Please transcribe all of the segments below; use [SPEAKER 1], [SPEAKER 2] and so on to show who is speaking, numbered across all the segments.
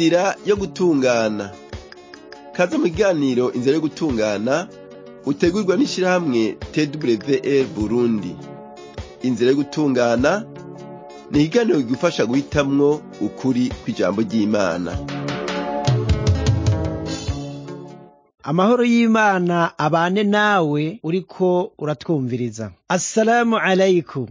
[SPEAKER 1] inzira yo gutungana kaze mu kiganiro inzira yo gutungana utegurwa n'ishirahamwe twr burundi inzira yo gutungana ni ikiganiro kigufasha guhitamwo ukuri kw'ijambo ry'imana
[SPEAKER 2] amahoro y'imana abane nawe uriko uratwumviriza assalamu alaikum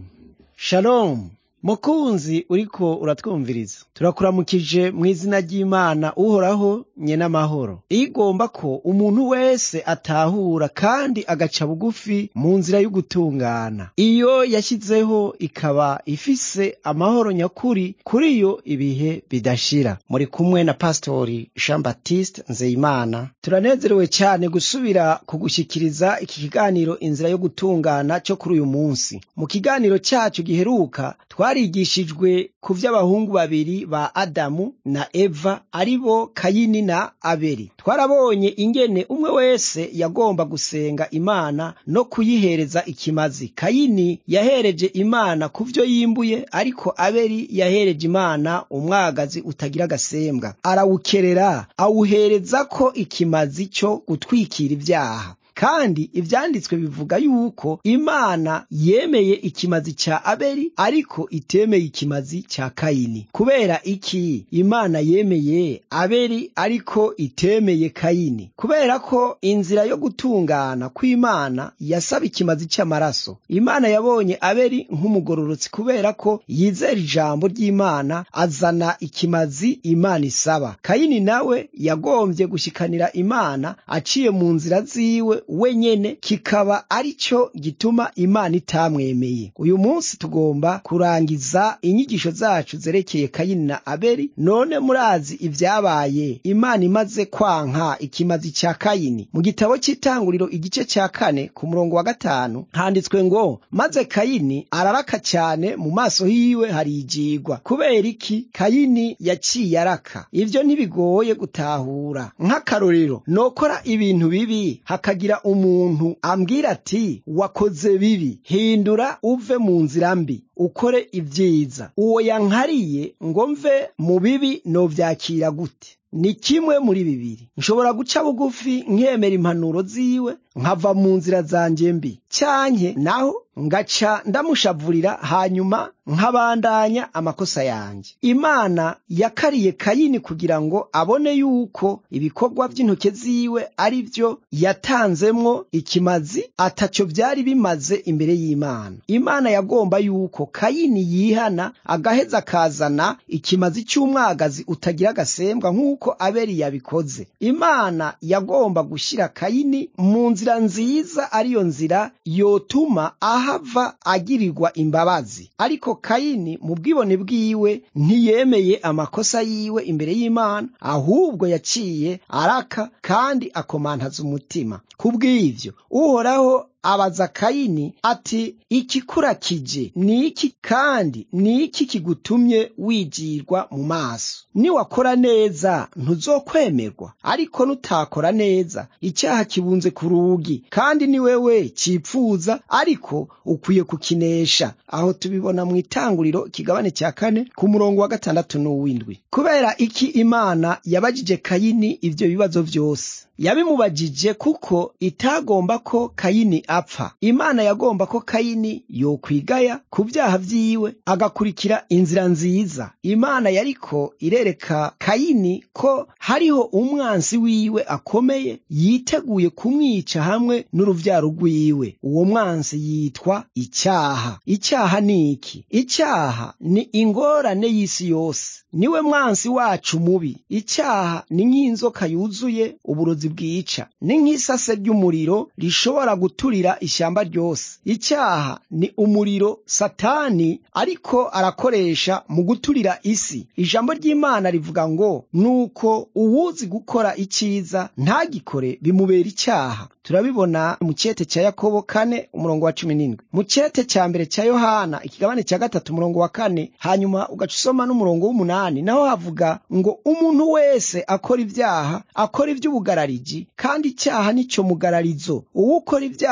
[SPEAKER 2] shalom mukunzi uriko uratwumviriza turakuramukije mu izina ry'imana uhoraho nyene amahoro iyo igomba ko umuntu wese atahura kandi agaca bugufi mu nzira y'ugutungana iyo yashyizeho ikaba ifise amahoro nyakuri kuri yo ibihe bidashira muri kumwe na pastori jean baptiste nzeyimana turanezerewe cyane gusubira kugushyikiriza iki kiganiro inzira yo gutungana cyo kuri uyu munsi mu kiganiro cyacu giheruka twarigishijwe ku vy'abahungu babiri ba adamu na eva ari bo kayini na abeli twarabonye ingene umwe wese yagomba gusenga imana no kuyihereza ikimazi kayini yahereje imana ku vyo yimbuye ariko abeli yahereje imana umwagazi utagira agasembwa arawukerera awuhereza ko ikimazi cyo gutwikira ibyaha kandi ivyanditswe bivuga yuko imana yemeye ikimazi ca abeli ariko itemeye ikimazi ca kayini kubera iki imana yemeye abeli ariko itemeye kayini kubera ko inzira yo gutungana kw'imana yasaba ikimazi c'amaraso imana yabonye abeli nk'umugororotsi kubera ko yizera ijambo ry'imana azana ikimazi imana isaba kayini nawe yagombye gushikanira imana aciye mu nzira ziwe wenyene kikaba ari cyo gituma imana itamwemeye uyu munsi tugomba kurangiza inyigisho zacu zerekeye kayini na abeli none murazi ibyabaye imana imaze kwanka ikimazi cya kayini mu gitabo cy'itanguriro igice cya kane ku murongo wa gatanu handitswe ngo maze kayini araraka cyane mu maso hiwe harijigwa kubera iki kayini yaciye araka ibyo ntibigoye gutahura nk'akarorero nokora ibintu bibi hakagira umuntu ambwira ati wakoze bibi hindura uve mu nzira mbi ukore ibyiza uwo yankariye ngo mve mu bibi novyakira gute ni kimwe muri bibiri nshobora guca bugufi nkemera impanuro ziwe nkava mu nzira zanjye mbi cyanke naho ngaca ndamushavurira hanyuma nkabandanya amakosa yanjye imana yakariye kayini kugira ngo abone yuko ibikorwa by'intoke ziwe ari byo yatanzemwo ikimazi ataco byari bimaze imbere y'imana imana yagomba yuko kayini yihana agaheza akazana ikimazi cy'umwagazi utagira agasembwa nk'uko abeli yabikoze imana yagomba gushyira kayini mu nzira nziza ariyo nzira yotuma ahava agirirwa imbabazi ariko kayini mu bwibone bwiwe ntiyemeye amakosa yiwe imbere y'imana ahubwo yaciye araka kandi akomantaza umutima kubw'ivyo uhoraho abaza kayini ati ikikurakije ni iki kandi ni iki kigutumye wigirwa mu maso niwakora neza ntuzokwemerwa ariko nutakora neza icyaha kibunze ku rugi kandi ni wewe cipfuza ariko ukwiye kukinesha aho tubibona mu itanguriro ikigabane cya kane ku murongo wa gatandatu n'uw'indwi kubera iki imana yabajije kayini ivyo bibazo vyose yabimubajije kuko itagomba ko kayini apfa imana yagomba ko kayini yokwigaya ku byaha vyiwe agakurikira inzira nziza imana yariko irereka kayini ko hariho umwansi wiwe akomeye yiteguye kumwica hamwe n'uruvyaro rwiwe uwo mwansi yitwa icyaha icyaha ni iki icyaha ni ingorane y'isi yose niwe mwansi wacu mubi icyaha ni nk'inzoka yuzuye uburozi bwica ni nk'isase ry'umuriro rishobora guturira ishyamba ryose icyaha ni umuriro satani ariko arakoresha mu guturira isi ijambo ry'imana rivuga ngo nuko uwuzi gukora icyiza ntagikore bimubera icyaha turabibona mu cyete cya yakobo kane umurongo wa cumi n'indwi mu cyete cya mbere cya yohana ikigabane cya gatatu umurongo wa kane hanyuma ugaca usoma n'umurongo w'umunani naho havuga ngo umuntu wese akora ibyaha akora iby'ubugarariji kandi icyaha nicyo mugararizo uwo ukora ibyaha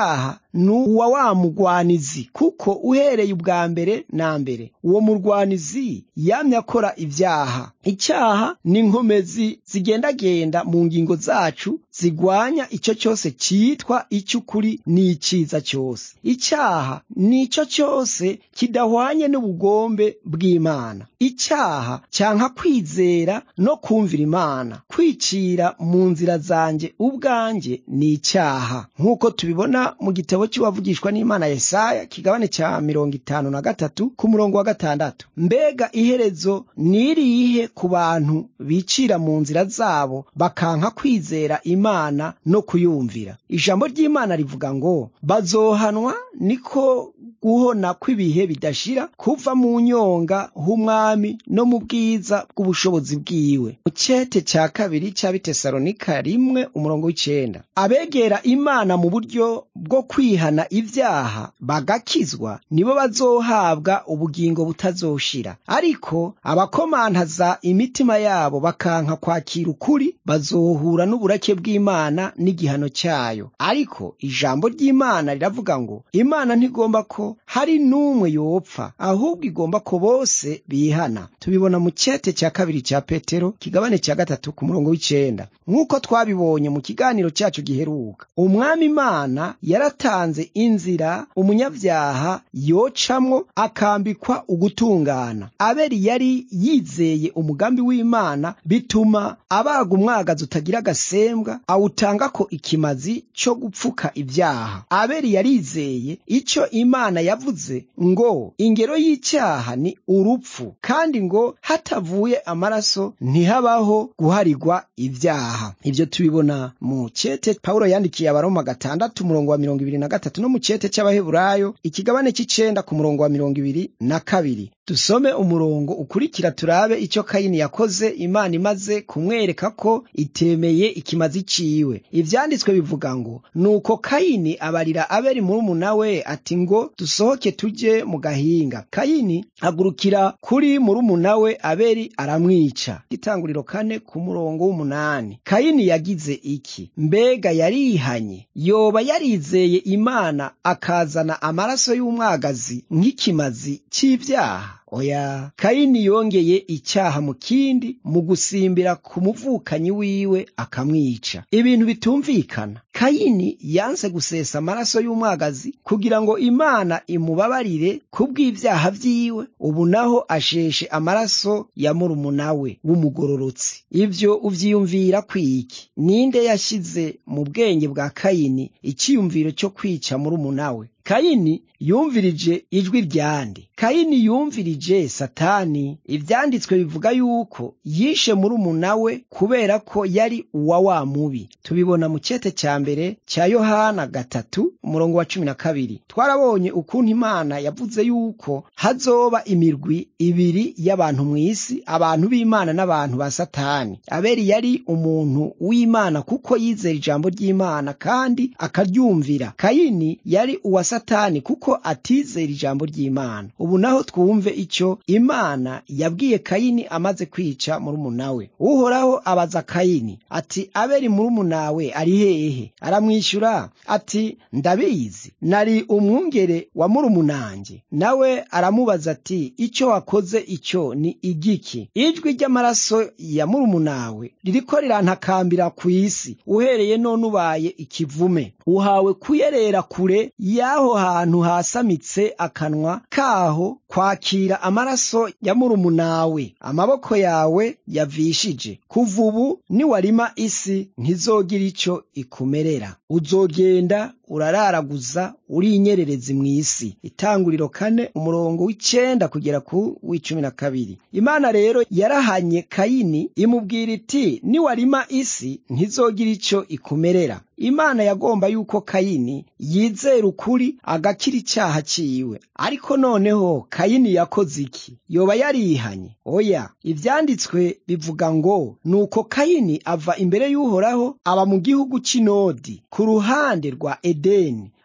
[SPEAKER 2] ni uwa wa mugwanizi kuko uhereye ubwa mbere na mbere uwo murwanizi yamye akora ibyaha icyaha ni inkomezi zigendagenda mu ngingo zacu zigwanya icyo cyose cyitwa icy'ukuri n'icyiza cyose icyaha ni icyo cyose kidahwanye n'ubugombe bw'imana icyaha cyanka kwizera no kumvira imana kwicira mu nzira zanjye ubwanjye ni icyaha nk'uko tubibona mu gitabo cy'uwavugishwa n'imana yesaya kigabane cya mirongo itanu na gatatu ku murongo wa gatandatu mbega iherezo nirihe ku bantu bicira mu nzira zabo bakanka kwizera imana no kuyumvira ijambo ry'imana rivuga ngo bazohanwa niko guhona kw'ibihe bidashira kuva mu nyonga h'umwami no mu bwiza bw'ubushobozi bwiwe mu cyete cya kabiri cya bitesalonika rimwe umurongo w'icenda abegera imana mu buryo bwo kwihana ibyaha bagakizwa nibo bazohabwa ubugingo butazoshira ariko abakomantaza imitima yabo bakanka kwakira ukuri bazohura n'uburake bw'imana n'igihano cyayo ariko ijambo ry'imana riravuga ngo imana ntigomba ko hari n'umwe yopfa ahubwo igomba ko bose bihana tubibona mu cyete cya kabiri cya petero kigabane cya gatatu ku murongo w'icenda nk'uko twabibonye mu kiganiro cyacu giheruka umwami imana yaratanze inzira umunyabyaha yocamwo akambikwa ugutungana abeli yari yizeye umugambi w'imana bituma abaga umwagazi utagira agasembwa awutangako ikimazi cyo gupfuka ibyaha abeli yarizeye icyo imana yavuze ngo ingero y'icyaha ni urupfu kandi ngo hatavuye amaraso ntihabaho guharigwa ibyaha ibyo tubibona mu cyete pawulo yandikiye abaroma gatandatu umurongo wa mirongo ibiri na gatatu no mu cyete cy'abaheburayo ikigabane cy'icenda ku murongo wa mirongo ibiri na kabiri dusome umurongo ukurikira turabe icyo kayini yakoze imana imaze kumwereka ko itemeye ikimazi ciwe ivyanditswe bivuga ngo nuko kayini abarira abeli murumuna we ati ngo dusohoke tuje mu gahinga kayini agurukira kuri murumuna we abeli aramwica itanguriro kane ku murongo w'umunani kayini yagize iki mbega yarihanye yoba yarizeye imana akazana amaraso y'umwagazi nk'ikimazi c'ivyaha oya kayini yongeye icyaha mu kindi mu gusimbira ku muvukanyi wiwe akamwica ibintu bitumvikana kayini yanse gusesa amaraso y'umwagazi kugira ngo imana imubabarire kubw'ibyaha vyiwe ubu naho asheshe amaraso ya murumuna we w'umugororotsi ivyo uvyiyumvira kwiki ninde yashize mu bwenge bwa kayini icyiyumviro cyo kwica murumuna we kayini yumvirije ijwi ryande kayini yumvirije satani ivyanditswe bivuga yuko yishe murumuna we kubera ko yari uwa wa mubi tubibona mu cyete cya mbere cya yohana gatatu umurongo wa cumi na kabiri twarabonye ukuntu imana yavuze yuko hazoba imirwi ibiri y'abantu mu isi abantu b'imana n'abantu ba satani abeli yari umuntu w'imana kuko yizera ijambo ry'imana kandi akaryumvira kayini yari uwa satani kuko atizera ijambo ry'imana ubu naho twumve icyo imana yabwiye kayini amaze kwica murumuna we uhoraho abaza kayini ati abeli murumuna we ari hehe aramwishyura ati ndabizi nari umwungere wa murumunange nawe aramubaza ati icyo wakoze icyo ni igiki ijwi ry'amaraso ya murumunawe ririko rirantakambira ku isi uhereye none ubaye ikivume uhawe kuyerera kure y'aho hantu hasamitse akanwa kaho kwakira amaraso ya murumunawe amaboko yawe yavishije kuva ubu niwarima isi ntizogira icyo ikumerera uzogenda urararaguza uri inyererezi mu isi itanguriro kane umurongo w'icenda kugera ku w'icumi na kabiri imana rero yarahanye kayini imubwira iti niwarima isi ntizogira icyo ikumerera imana yagomba yuko kayini yizera ukuri agakira icyaha ciwe ariko noneho kayini yakoze iki yoba yarihanye oya ivyanditswe bivuga ngo nuko kayini ava imbere y'uhoraho aba mu gihugu c'inodi ku ruhande rwa edeni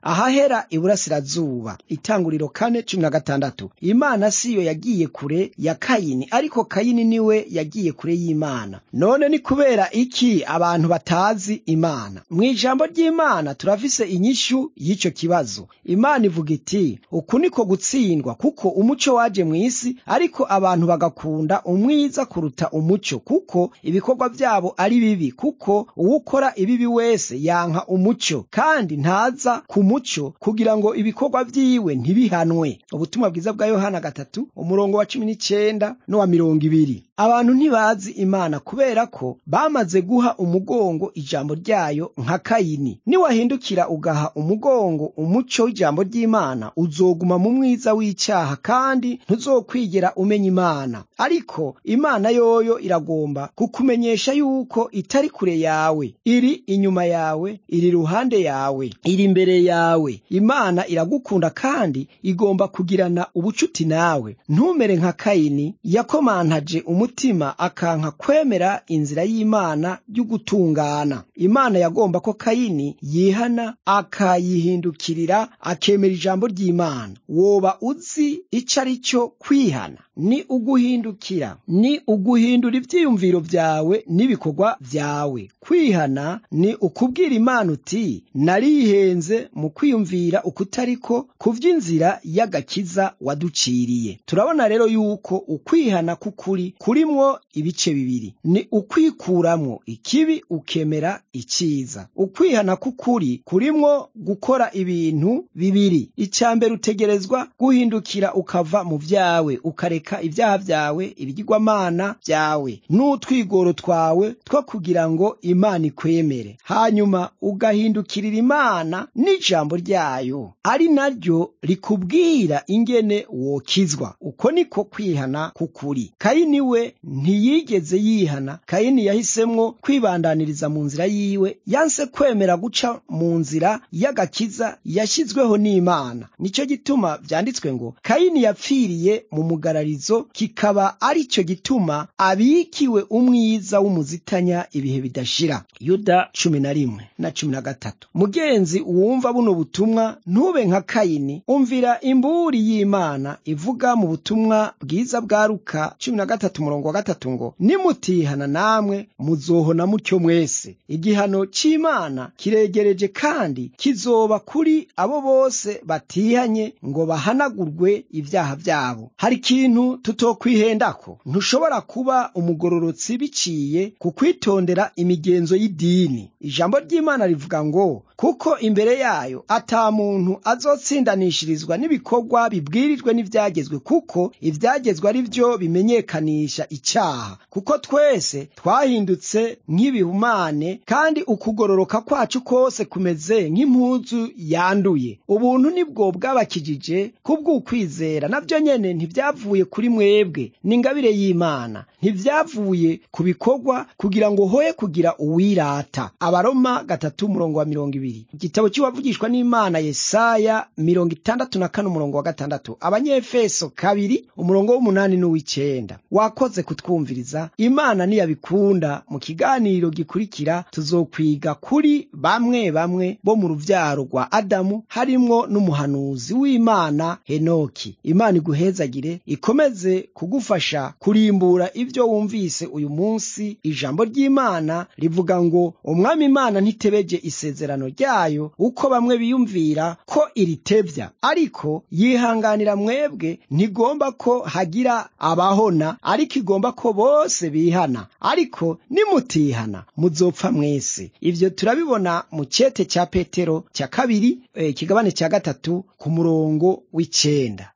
[SPEAKER 2] ahahera iburasirazuba itanguriro kane cumi na gatandatu imana siyo yagiye kure ya kayini ariko kayini niwe yagiye kure y'imana none ni kubera iki abantu batazi imana mu ijambo ry'imana turafise inyishu y'icyo kibazo imana ivuga iti uku niko gutsindwa kuko umuco waje mu isi ariko abantu bagakunda umwiza kuruta umuco kuko ibikorwa byabo ari bibi kuko uwukora ibibi wese yanka umuco kandi ntaza ku muco kugira ngo ibikorwa byiwe ntibihanwe ubutumwa bwiza bwa yohana gatatu umurongo wa cumi n'icyenda n'uwa mirongo ibiri abantu ntibazi imana kubera ko bamaze guha umugongo ijambo ryayo nka kayini niwahindukira ugaha umugongo umuco w'ijambo ry'imana uzoguma mu mwiza w'icyaha kandi ntuzokwigera umenya imana ariko imana yoyo iragomba kukumenyesha yuko itari kure yawe iri inyuma yawe iri ruhande yawe iri imbere yawe imana iragukunda kandi igomba kugirana ubucuti nawe ntumere nka kayini yakomantaje umutima akanka kwemera inzira y'imana y'ugutungana imana yagomba ko kayini yihana akayihindukirira akemera ijambo ry'imana woba uzi icyo ari cyo kwihana ni uguhindukira ni uguhindura ibyiyumviro byawe n'ibikorwa byawe kwihana ni ukubwira imana uti narihenze mu kwiyumvira ukutariko ku by'inzira y'agakiza waduciriye turabona rero yuko ukwihana k'ukuri kurimwo ibice bibiri ni ukwikuramwo ikibi ukemera icyiza ukwihana k'ukuri kurimwo gukora ibintu bibiri icya mbere utegerezwa guhindukira ukava mu byawe ukareka ibyaha byawe ibigirwamana byawe n'utwigoro twawe two kugira ngo imana ikwemere hanyuma ugahindukirira imana n'ijambo ryayo ari naryo rikubwira ingene wokizwa uko niko kwihana k'ukuri kayini we ntiyigeze yihana kayini yahisemwo kwibandaniriza mu nzira yiwe yanse kwemera guca mu nzira y'agakiza yashyizweho n'imana nicyo gituma byanditswe ngo kayini yapfiriye mu mugararizo kikaba ari cyo gituma abikiwe umwiza w'umuzitanya ibihe bidashira yuda cumi na rimwe na cumi na gatatu mugenzi wumva buno butumwa ntube nka kayini umvira imburi y'imana ivuga mu butumwa bwiza bwa luka cumi na gatatu umurongo wa gatatu ngo nimutihana namwe muzohona mutyo mwese igihano cy'imana kiregereje kandi kizoba kuri abo bose batihanye ngo bahanagurwe ibyaha byabo hari ikintu tutokwihendako ntushobora kuba umugororotsi biciye ku kwitondera imigenzo y'idini ijambo ry'imana rivuga ngo kuko imbere yayo ata muntu azotsindanishirizwa n'ibikorwa bibwirijwe n'ibyagezwe kuko ibyagezwe ari byo bimenyekanisha icyaha kuko twese twahindutse nk'ibihumane kandi ukugororoka kwacu kose kumeze nk'impuzu yanduye ubuntu nibwo bwabakijije kubw'ukwizera nabyo nyene ntibyavuye kuri mwebwe ni ingabire y'imana ntibyavuye ku bikorwa kugira ngo hoye kugira uwirata abaroma gatatu umurongo wa mirongo ibiri igitabo cy'uwavugishwa n'imana yesaya mirongo itandatu na kane umurongo wa gatandatu abanyefeso kabiri umurongo w'umunani n'uw'icenda wakoze kutwumviriza imana niyabikunda mu kiganiro gikurikira tuzokwiga kuri bamwe bamwe bo mu ruvyaro rwa adamu harimwo n'umuhanuzi w'imana henoki imana iguhezagire ikomeze kugufasha kurimbura ibyo wumvise uyu munsi ijambo ry'imana rivuga ngo umwami imana ntitebeje isezerano ryayo uko bamwe biyumvira ko iritebya ariko yihanganira mwebwe ntigomba ko hagira abahona ariko igomba ko bose bihana ariko nimutihana muzopfa mwese ibyo turabibona mu cyete cya petero cya kabiri ikigabane cya gatatu ku murongo w'icenda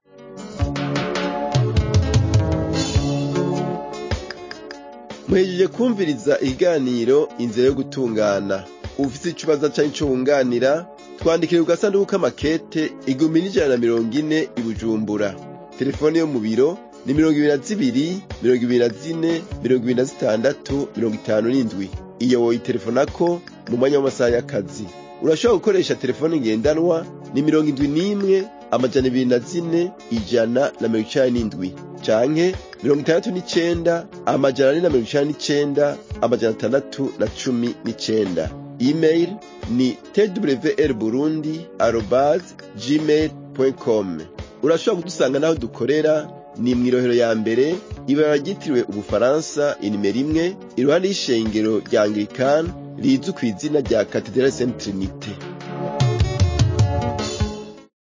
[SPEAKER 1] muhejeje kumviriza ikiganiro inzira yo gutungana ufite ikibazo cyangwa icyo wunganira twandikire ku gasanduku k'amakete igihumbi n'ijana na mirongo ine i bujumbura telefone yo mu biro ni mirongo ibiri na zibiri mirongo ibiri na zine mirongo ibiri na zitandatu mirongo itanu n'indwi iyo woyitelefonako mu mwanya w'amasaha y'akazi urashobora gukoresha telefone ngendanwa ni mirongo indwi n'imwe amajana ibiri na zine ijana na mirongo icenda n'indwi canke mirongo itandatu n'icenda amajana ane na mirongo icenda n'icenda amajana atandatu na cumi n'icenda email ni twr burundi arobase gmail com urashobora kudusanga n'aho dukorera ni mu irohero ya mbere ibara ryitiriwe ubufaransa inimero imwe iruhande y'ishengero rya anglikani rizwi ku izina rya katedrali saint trinite